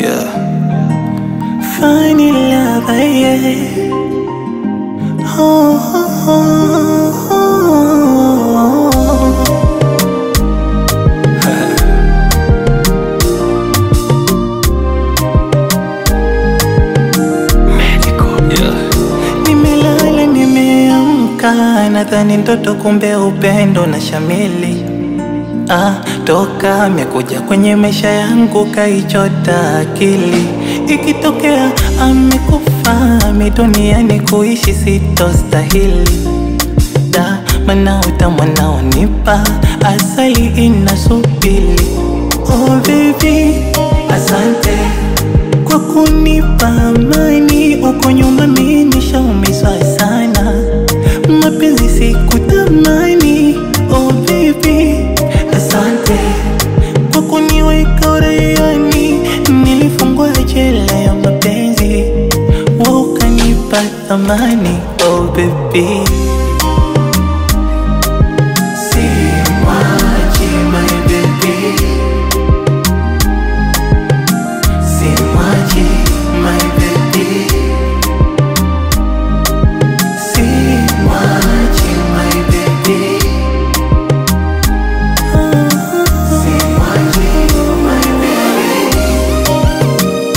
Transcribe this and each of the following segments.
Yeah. Funny love, yeah. Oh, oh, oh, oh. Yeah. Nimelala nimeamka, nadhani ndoto, kumbe upendo na shamili. Ah, toka amekuja kwenye maisha yangu kaichota akili. Ikitokea amekufa mi duniani kuishi sitostahili. Da, mana utamu anaonipa asali inasubili. Oh baby, asante kwa kunipa amani. Uko nyuma mimi nishaumizwa sana, mapenzi sikutamani. Oh baby, asante kwa kuniweka uraiani. Nilifungwa jela ya mapenzi, wewe ukanipa thamani. Oh baby Simwachi my baby Simwachi my baby Simwachi my baby Simwachi my baby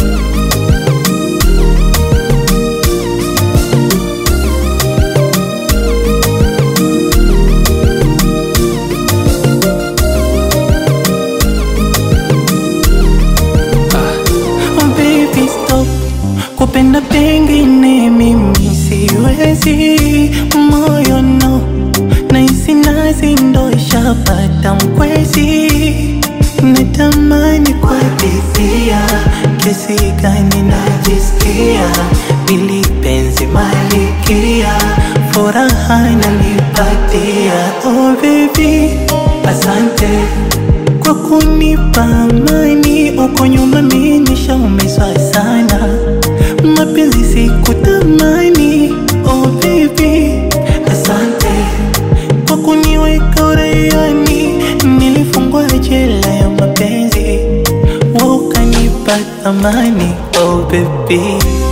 Oh baby stop kupenda pengine mimi siwezi moyo no naisi nazi ndo ishapata mkwezi natamani kuadithia kesi gani najisikia ili penzi malikia furaha nanipatia oh baby asante kwa kunipa amani. Uko nyuma mimi nishaumizwa sana, mapenzi sikutamani. Oh baby, asante kwa kuniweka uraiani. Nilifungwa jela ya mapenzi, wewe ukanipa thamani. Oh baby